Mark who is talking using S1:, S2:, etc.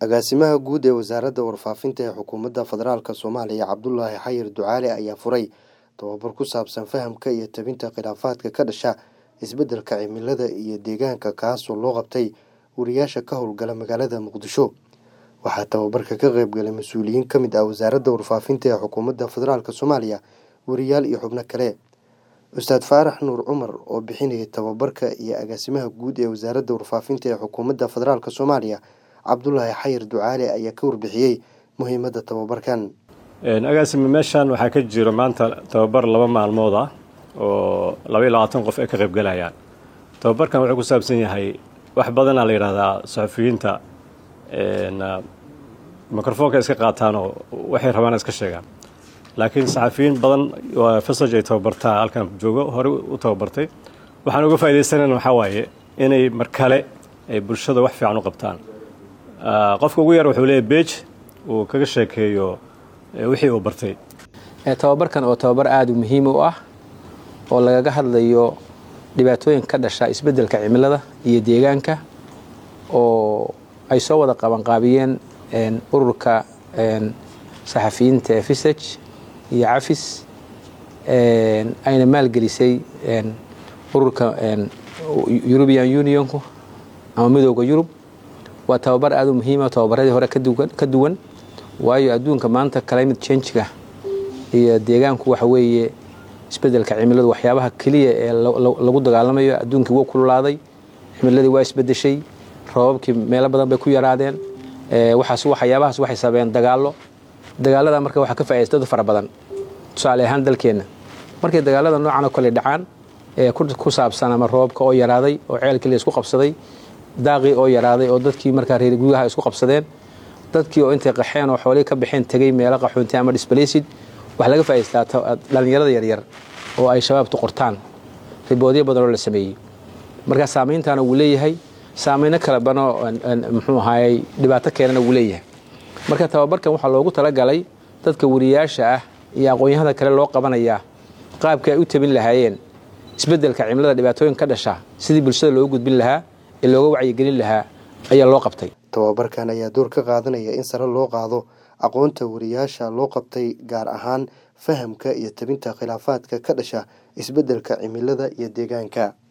S1: agaasimaha guud ee wasaaradda warfaafinta ee xukuumadda federaalk soomaaliya cabdulaahi xayir ducaale ayaa furay tababar ku saabsan fahamka iyo tabinta khilaafaadka ka dhasha isbeddelka cimilada iyo deegaanka kaasoo loo qabtay wariyaasha ka howlgala magaalada muqdisho waxaa tababarka ka qaybgalay mas-uuliyiin ka mid ah wasaaradda warfaafinta ee xukuumadda federaalk soomaaliya wariyaal iyo xubno kale ustaad faarax nuur cumar oo bixinayay tababarka iyo agaasimaha guud ee wasaaradda warfaafinta ee xukuumadda federaalk soomaaliya cabdulaahi xayir ducaale ayaa ka warbixiyey muhiimadda tababarkan
S2: agaasime meeshan waxaa ka jiro maanta tababar laba maalmood ah oo laba iyo labaatan qof ay ka qaybgalayaan tababarkan wuxuu ku saabsan yahay wax badanaa la yidhahdaa saxufiyiinta mikrofoonka iska qaataan oo waxay rabaan iska sheegaan laakiin saxafiyiin badan fasaj ay tababartaa halkan joogo horey u tababartay waxaan uga faaidaysanayna waxaa waaye inay mar kale ay bulshada wax fiican u qabtaan qofka ugu yar wuxuu leeyahy beej uu kaga sheekeeyo wixii uu bartay
S3: tababarkan oo tababar aada muhiim u ah oo lagaga hadlayo dhibaatooyin ka dhasha isbeddelka cimilada iyo deegaanka oo ay soo wada qabanqaabiyeen ururka saxafiyiinta ee fisaj iyo cafis ayna maalgelisay ururka eurubian unionku ama midooda yurub waa tababar aada u muhiima tababaradii hore ka duwan waayo adduunka maanta climate changega iyo deegaanku waxa weeye isbeddelka cimiladu waxyaabaha keliya ee lagu dagaalamayo adduunkii wuu kululaaday cimiladii waa isbedeshay roobabkii meelo badan bay ku yaraadeen waxaas waxyaabahaas waxay sababeen dagaallo dagaalada marka waxaa ka faaidaysta dad fara badan tusaale ahaan dalkeenna markay dagaalada noocan oo kale dhacaan ee ku saabsan ama roobka oo yaraaday oo ceelkii la isku qabsaday daaqii oo yaraaday oo dadkii markaa reer gudaha isku qabsadeen dadkii oo intay qaxeen oo xoolihii ka baxeen tegey meelo qaxoonti ama disbalacid waxaa laga faa'idaystaa dhallinyarada yaryar oo ay shabaabtu qortaan riboodyo badan oo la sameeyey markaa saamayntaana wuu leeyahay saamayno kale banoo muxuu ahaayey dhibaato keenana wuu leeyahay marka tababarkan waxaa loogu talagalay dadka wariyaasha ah iyo aqoon-yahada kale loo qabanayaa qaabka ay u tabin lahaayeen isbeddelka cimilada dhibaatooyin ka dhasha sidii bulshada loogu gudbin lahaa ee looga wacyigelin lahaa ayaa loo qabtay
S1: tababarkan ayaa door ka qaadanaya in sare loo qaado aqoonta wariyaasha loo qabtay gaar ahaan fahamka iyo tabinta khilaafaadka ka dhasha isbeddelka cimilada iyo deegaanka